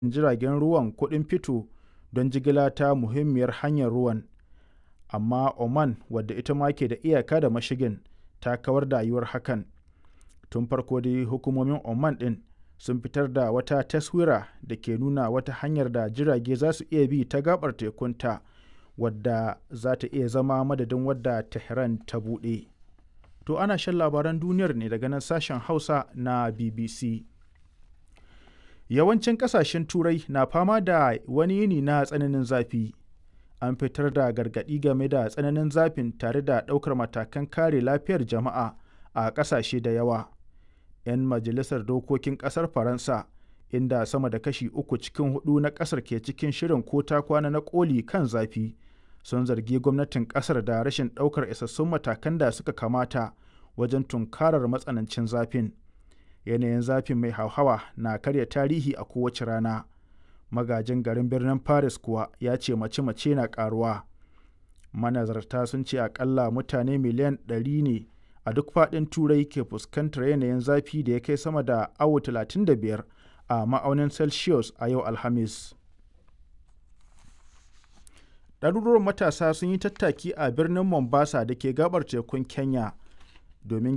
jiragen ruwan kuɗin fito don jigila ta muhimmiyar hanyar ruwan, amma Oman wadda ita ma ke da iyaka da mashigin ta kawar da yiwuwar hakan. Tun farko dai hukumomin Oman ɗin sun fitar da wata taswira da ke nuna wata hanyar da jirage za su iya bi ta gaɓar tekunta wadda za ta iya zama madadin wadda Tehran ta buɗe. To ana shan labaran duniyar ne daga nan sashen Hausa na BBC. Yawancin ƙasashen Turai na fama da wani yini na tsananin zafi. An fitar da gargaɗi game da tsananin zafin tare da ɗaukar matakan kare lafiyar jama'a a ƙasashe da yawa. 'Yan majalisar dokokin ƙasar Faransa, inda sama da kashi uku cikin hudu na ƙasar ke cikin shirin ko ta kwana na ƙoli kan zafi, sun zargi gwamnatin ƙasar da rashin ɗaukar isassun matakan da suka kamata wajen tunkarar matsanancin zafin. Yanayin zafin mai hauhawa na karya tarihi a kowace rana. Magajin garin birnin Paris kuwa ya ce mace-mace na ƙaruwa. Manazarta sun ce akalla mutane miliyan 100 ne a duk faɗin Turai ke fuskantar yanayin zafi da ya kai sama da awo 35 a ma'aunin Celsius a yau Alhamis. Ɗaruruwan matasa sun yi tattaki a birnin Mombasa da ke gabar tekun Kenya domin